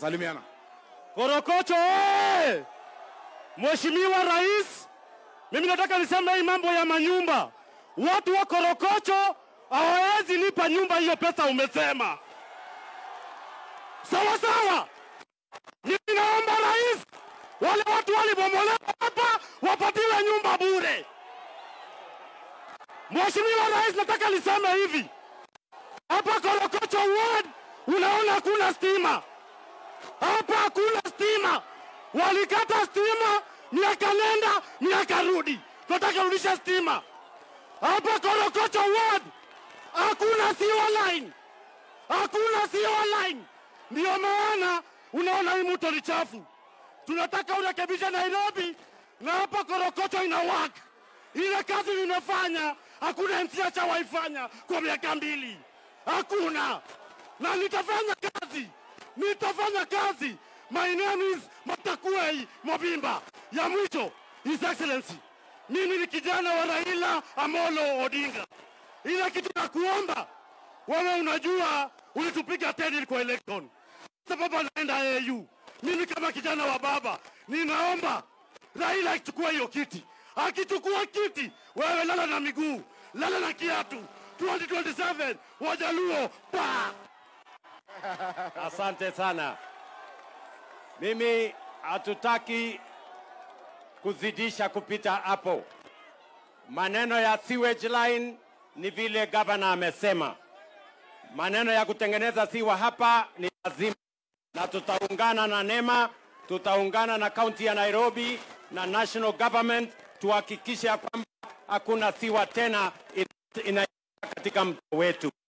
Salimiana. Korokocho oye! Mheshimiwa Rais, mimi nataka niseme hii mambo ya manyumba. Watu wa Korokocho hawawezi lipa nyumba hiyo pesa umesema. Sawa sawa. Mimi naomba rais, wale watu walibomolewa hapa wapatiwe nyumba bure. Mheshimiwa Rais, nataka niseme hivi, hapa Korokocho ward unaona hakuna stima hapa hakuna stima. Walikata stima miaka nenda miaka rudi, tunataka rudisha stima hapa Korokocho ward. Hakuna sewer line, hakuna sewer line. Ndio maana unaona hii mto ni chafu. Tunataka urekebishe Nairobi na hapa Korokocho ina work. Ile kazi nimefanya hakuna MCH hawaifanya kwa miaka mbili, hakuna na nitafanya kazi, nitafanya kazi. My name is Matakuei Mobimba. Ya mwisho, His Excellency, mimi ni kijana wa Raila Amolo Odinga. Ile kitu na kuomba wewe, unajua ulitupiga teni kwa election, sababu anaenda AU. Mimi kama kijana wa baba ninaomba Raila akichukua hiyo kiti, akichukua kiti, wewe lala na miguu, lala na kiatu. 2027 Wajaluo pa Asante sana. Mimi hatutaki kuzidisha kupita hapo. Maneno ya sewage line ni vile gavana amesema. Maneno ya kutengeneza siwa hapa ni lazima, na tutaungana na NEMA, tutaungana na kaunti ya Nairobi na national government tuhakikishe ya kwamba hakuna siwa tena ina, ina katika mto wetu.